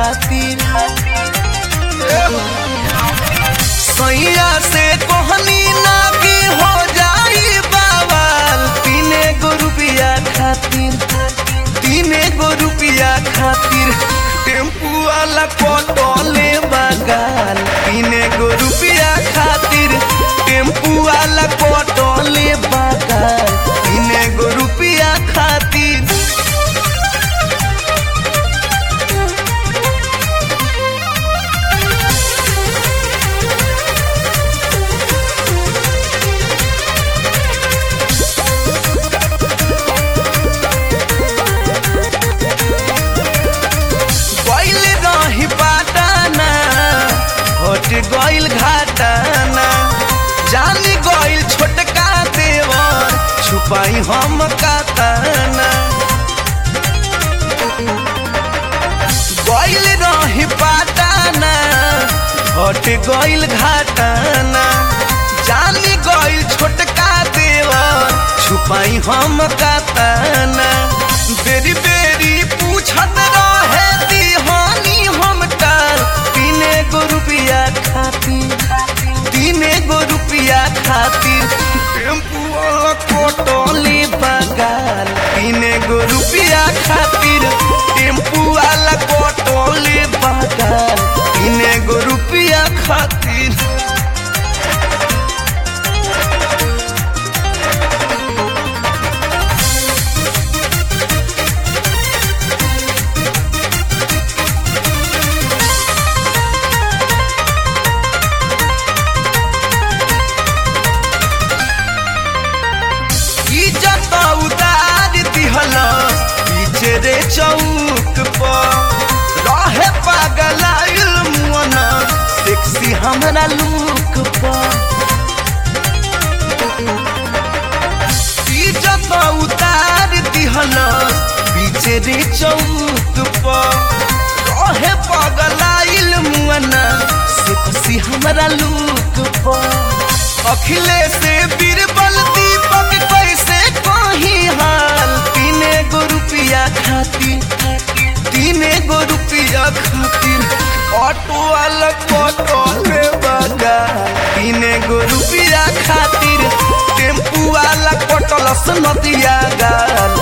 खातिर सैया से कोहनी ना की हो जाई बावल तीने गो रुपया खातिर तीने गो रुपया खातिर टेम्पू वाला पटोले बगाल तीने गो रुपया खातिर टेम्पू वाला पटोले बगाल तीने गो रुपया खातिर गइल रही पाटाना हट गइल घाटाना जान गइल छोटका देवर छुपाई हम काताना गइल रही पाटाना हट गइल घाटाना जान गइल छोटका देवर छुपाई हम काताना बेरी बेरी पूछत रहे दीहानी हम टाल तीने गो रुपया खातिर तीने गो रुपया खातिर टेम्पू वाला कोटोली बगाल तीने गो रुपया खातिर टेम्पू वाला कोटोली बगाल तीने गो रुपया खातिर इज्जत उतार दिहल पीछे रे चौक पर रहे पागल मुअन सेक्सी हमरा लुक पर इज्जत उतार दिहल पीछे रे चौक पर रहे पागल मुअन सेक्सी हमरा लुक पर अखिलेश बीरबल दीपक कैसे कही हाल तीने गो रुपया खातिर तीने गो रुपया खातिर ऑटो वाला ऑटो ले बगा तीने गो रुपया खातिर टेम्पू वाला कटलस नदिया गाल